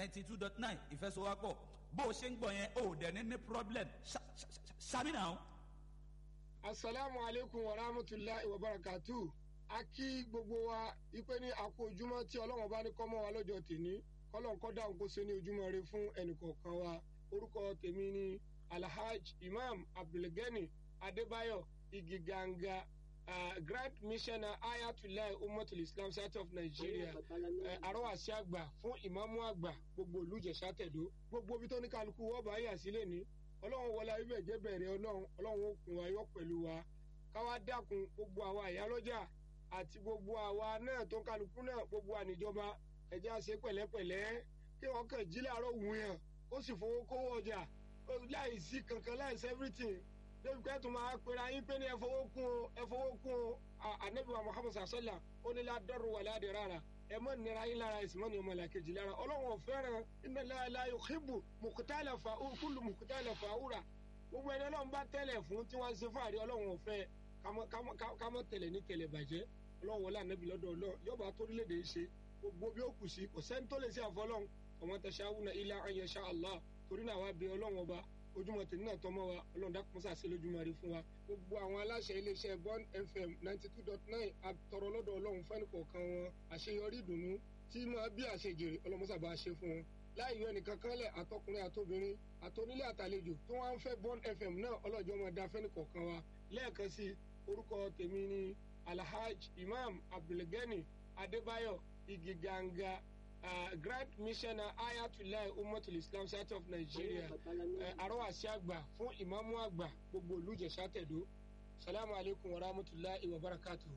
ninety two dot nine ìfẹsowápọ̀ bó o ṣe ń gbọ́ yẹn o ò dẹ̀ ní ní problem ṣàmì náà. asalaamu aleykum wa rahmatulahi wa barakatu a kí gbogbo wa ipe ní àkó ojúmọ́ tí ọlọ́run bá ní kọ́ mọ́ wa lọ́jọ́ tèmi kọ́lọ́n kọ́ dáhùn kó ṣe ní ojúmọ́ rẹ fún ẹnìkọ̀ọ̀kan wa orúkọ tèmi ni alhaj imam abdulgani adébáyọ̀ igiganga uh, grand missioner ayatollah umatul islam south of nigeria àrọ́wàsí àgbà fún ìmáàmù àgbà gbogbo olùjẹ̀sà tẹ̀dó gbogbo ibi tó ní kálukú wọ́n bá yà sílẹ̀ ní ọlọ́run wọlé ayébẹ̀ jẹ́ bẹ̀rẹ̀ ọlọ́run ọlọ́run ó kún wa yọ pẹ̀lú wa káwá dákun gbogbo àwa àyálọ́jà àti gbogbo àwa náà tó kálukú náà gbogbo àníjọba ẹ̀já ṣe pẹ̀lẹ́pẹ̀lẹ́ kí wọ́n kàn jí láàárọ̀ wù yàn ó sì fowó kówó ọjà láì sí kankan láì sí everything débi pé tó máa pera yín pé ní ẹ fowó kún o ẹ fowó kún o anabiwa muhammed sasala ó ní ládọ́rù wà ládìí rárá ẹ mọ nira yín lára ẹsìn mọ ní ọmọ làkejì lára ọlọ́run ọ̀fẹ́ràn iná láàlá yòókìbù mùkútàlẹ̀ fà kúlù mùkútàlẹ̀ fà wúrà gbogbo ẹni ọlọ́run bá tẹ̀lẹ̀ fún tí wọ́n ń ṣe fáàrí ọlọ́run ọ̀fẹ́ kámọ́ tẹ̀lẹ̀ ní tẹ̀lẹ̀ bàjẹ́ ọlọ́run wọlé ànábì lọ́dọ̀ ọlọ́run yọba torílẹ̀-èdè yìí ṣe gbogbo bí ó kù sí kò sẹ́ni tó lè ṣe àfọlọ́run ọmọ tẹ̀sán awúna ilá ayẹṣà allah torí náà wá bí ọlọ́run ọba ojúmọ́ tèmi náà tọmọ wa ọlọ́run dákun sàṣẹ lójúmọ́ rí fún wa gbogbo àwọn aláṣẹ iléeṣẹ́ bond fm ninety two dot nine àtọrọ lọ́dọ̀ ọlọ́run fẹ́ni kọ̀ọ̀kan wọn àṣeyọrí ìdùnnú tí máa bí àṣejèrè ọlọ́mọsàbà ṣe fún wọn láì yọ ẹnìkan kanlẹ̀ àtọkùnrin àtobìnrin àtonílé àtàlejò tó wá ń fẹ́ bond fm náà ọlọ́jọ́ máa da fẹ́ni kọ̀ọ̀kan wa lẹ́ẹ̀kan sí orúkọ tèmi ni alhaj imam abdulgani adébáyọ̀ igiganga uh, grand missioner ayatollah umatul islam south of nigeria àrọ́wàsí àgbà fún ìmáàmù àgbà gbogbo olùjẹ̀sà tẹ̀dó salamu alaykum wa rahmatulahi wa barakatu.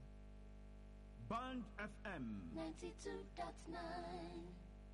band fm. ninety two dot nine.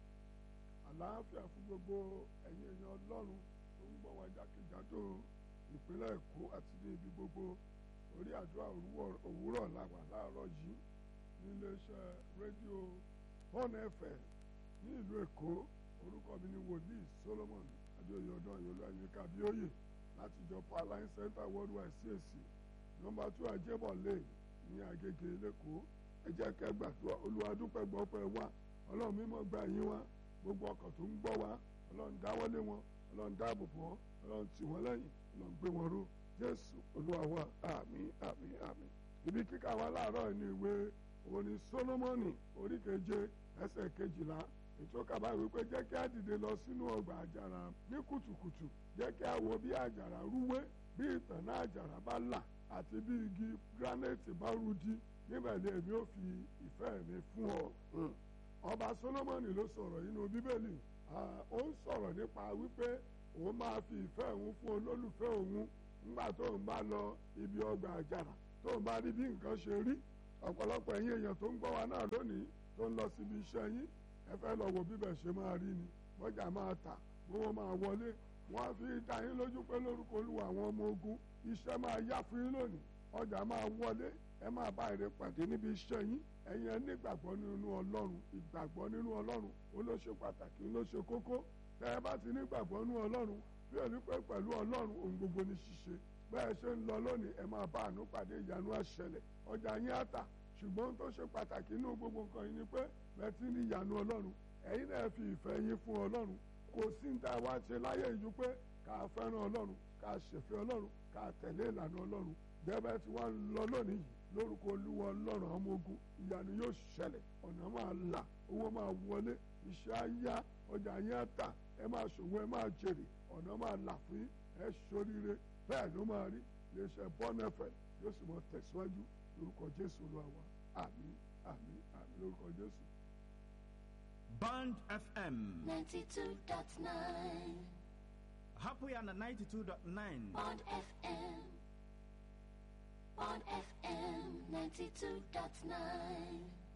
àlàáfíà fún gbogbo ẹ̀yin èèyàn ọlọ́run tó ń gbọ́ wa jákèjádò ìpínlẹ̀ èkó àti ní ibi gbogbo orí àdúrà òwúrọ̀ làwà láàárọ̀ yìí níléeṣẹ́ rédíò one fm ní ìlú èkó orúkọ mi ni wòlíì solomon adéoyè ọdún ayọlú ayíká bíóyè láti jọ powerline center worldwide cac nọmba two ajébọ lane ní agége lẹkọọ ẹ jẹ́ kẹ́ gbàdúrà olùwàdúpẹ́ gbọpẹ́ wa ọlọ́run mímọ́ gba yín wá gbogbo ọkàn tó ń gbọ́ wa ọlọ́run dáwọ́lé wọn ọlọ́run dáàbò bò wọn ọlọ́run tì wọ́n lẹ́yìn ọlọ́run gbé wọn ró jésù olúwa wa àmín àmín àmín ibi kíkà wa láàárọ̀ ní ìwé òní solomoni orí keje ẹsẹ̀ kejìlá ètò kaba wípé jẹ́ kí á dìde lọ sínú ọgbà àjàrà ní kùtùkùtù jẹ́ kí á wo bí àjàrà rúwé bí ìtànná àjàrà bá là àti bí igi granite bá rudi níbẹ̀ ni èmi ò fi ìfẹ́ mi fún ọ. ọba solomoni ló sọ̀rọ̀ nínú bíbélì ó ń sọ̀rọ̀ nípa wípé òun máa fi ìfẹ́ òun fún olólùfẹ́ òun nígbà tó ń bá lọ ibi ọgbà àjàrà tó ń bá rí bí nǹkan ṣe rí ọ̀pọ̀lọpọ̀ ẹ̀yin èèyàn tó ń gbọ́ wa náà lónìí tó ń lọ síbi iṣẹ́ yín ẹ fẹ́ lọ wo bíbẹ̀ ṣe máa rí ni bọ́jà máa tà gbówó máa wọlé wọ́n á fi dá yín lójú pé lórúkọ olúwa àwọn ọmọ ogun iṣẹ́ máa yá fún yín lónìí ọjà máa wọlé ẹ máa bá èrè pàdé níbi iṣẹ́ yín ẹ̀yin ẹ nígbàgbọ́ nínú ọlọ́run ìgbàgbọ́ nínú ọlọ́run ó ló ṣe pàtàkì ló ṣe kókó tẹ́ ẹ bá ti nígbàgbọ́ nínú ọlọ́run bí òní pẹ́ pẹ̀lú ọlọ́run ohun gbogbo ní ṣíṣe bẹ́ẹ̀ ṣe ń lọ lónìí ẹ máa bá àánú pàdé ìyanu àṣẹlẹ̀ ọjà yín á tà ṣùgbọ́n tó ṣe pàtàkì inú gbogbo nǹkan yìí ni pé bẹ́ẹ̀ ti ní ìyanu ọlọ́run ẹ̀yin náà fi ìfẹ́ yín fún ọlọ́run kò sí ní tá a wá ṣe láyé ìjú pé ká fẹ́ràn ọlọ́run ká ṣèfẹ́ ọlọ́run ká tẹ̀lé ìlànà ọlọ́run bẹ́ẹ̀ tí wọ́n lọ lónìí yìí lórúkọ olúwa ọlọ́run ọmọ ogun ìyanu yóò ṣẹlẹ̀ ọ̀nà máa là owó máa wọlé iṣẹ́ á yá ọjà yín á tà ẹ máa ṣòwò ẹ máa jèrè ọ̀nà máa là fún yín ẹ ṣoríire bẹ́ẹ̀ ló máa rí iléeṣẹ́ bọ́nẹ́fẹ̀ yóò sì mọ tẹ̀síwájú lórúkọ jésù olúwa wa àmín àmín àmín lórúkọ jésù. band fm. ninety two dot nine. happy and ninety two dot nine. Bond FM. Bond FM ninety two dot nine.